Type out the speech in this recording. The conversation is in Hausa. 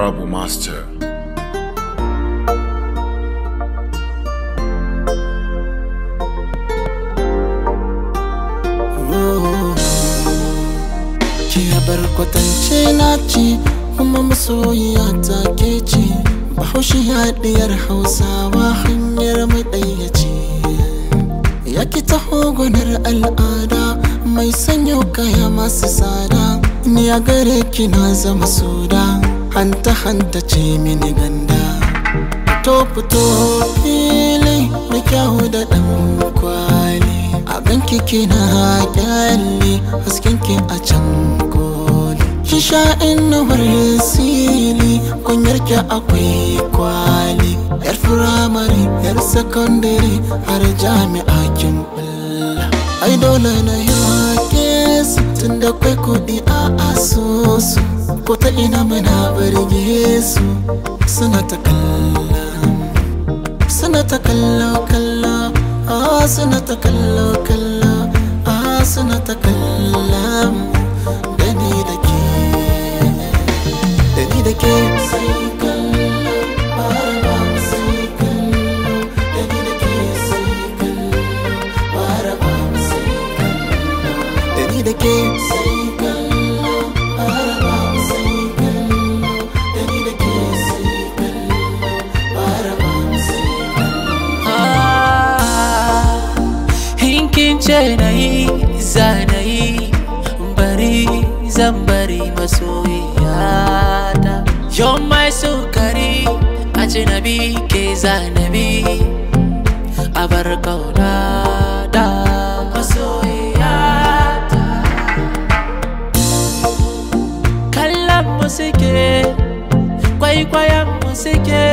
Honorable Master. Ki bar kwatance na ce kuma masoyiya ta ke ce Bahaushe haɗiyar Hausawa hanyar mai ɗaya ce Ya ki taho gwanar al'ada mai sanyo kaya masu tsada Ni a gare ki na zama soda hanta hanta ce mini ganda Fito fito fili da kyawu da ɗan kwali A ganki kina kyalli hasken ki a can koli Ki sha inuwar sili kunyar ki akwai kwali Yar firamare yar sakandare har jami'a kin bulla Ai dole na yake su tun da kwai kuɗi a asusu Ko ta ina mana birge su suna ta kallon suna ta kallo kallo ah suna ta kallo kallo ah suna ta kallon da ni da ke da ni da ke sai kallo bara ba sai kallo da ni da ke sai kallo bara ba sai kallo da ni da ke sai kallo bara ba sai kallo da ni da ke sai kallo bara ba sai Hinkin ce na yi zanayi bari zan bari masoyiyata Yon mai sukari a jinabi ke zanabi a bar kauna da masoyiyata Kallon mu suke kwaikwayon mu suke